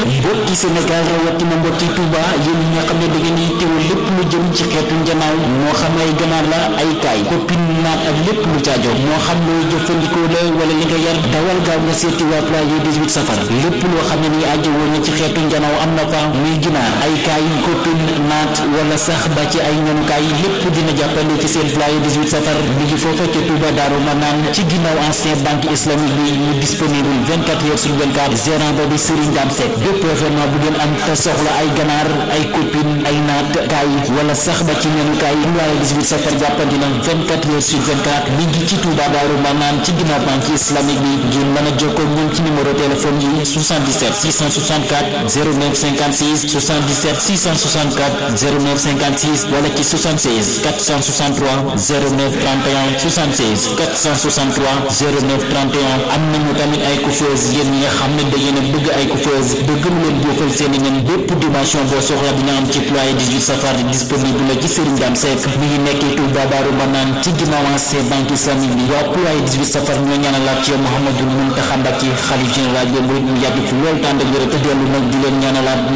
mbokki Sénégal rawatina mbokki Touba yéen ñi nga xam ne da ngeen di teewul lépp lu jëm ci xeetu njanaaw moo xam ay ganaar la ay kaay koppin naat ak lépp lu caajo moo xam looy jëfandikoo la wala li nga yar dawal gaaw nga seeti waa Pulaye 18 safar lépp loo xam ne ni aajo woon na ci xeetu njanaaw am na fa muy ginaar ay kaay koppin naat wala sax ba ci ay ñanukaay lépp dina jàppale ci seen Pulaye 18 safar mi ngi foofa ca Touba Daaru Manaan ci ginnaaw ancien banque islamique bi mu disponible 24 heures sur 24 gérant ba di Serigne Dame Seck bépp événement bu ngeen am te soxla ay ganaar ay copine ay naat kaay wala sax ba ci ñenu kaay Pulaye 18 safar jàppandi na 24 heures sur 24 mi ngi ci Touba Daaru Manaan ci ginnaaw banque islamique bi ngeen mën a jokkoo ñun ci numéro téléphone yi 77 664 09 56 77 664 09 56 wala ci 76 463 09 31 76 463 09 31 am nañu tamit ay coiffeuse yéen ñi nga xam ne da ngeen a bëgg ay coiffeuse bëgg lu leen boofal seen i nen bépp dimension boo soxla dina am ci Pulaye 18 safar disponible la ci Serigne Dame Seck mi ngi nekkee Touba Daaru Manaan ci ginnaaw ancien banque islamique bi waa Pulaye 18 safar ñoo ñaanalaat ci yow Mouhamadou Mountakha Mbacké xalif général des mourides mu yàgg fi loolu tànd ak wér te dellu nag di leen ñaanalaat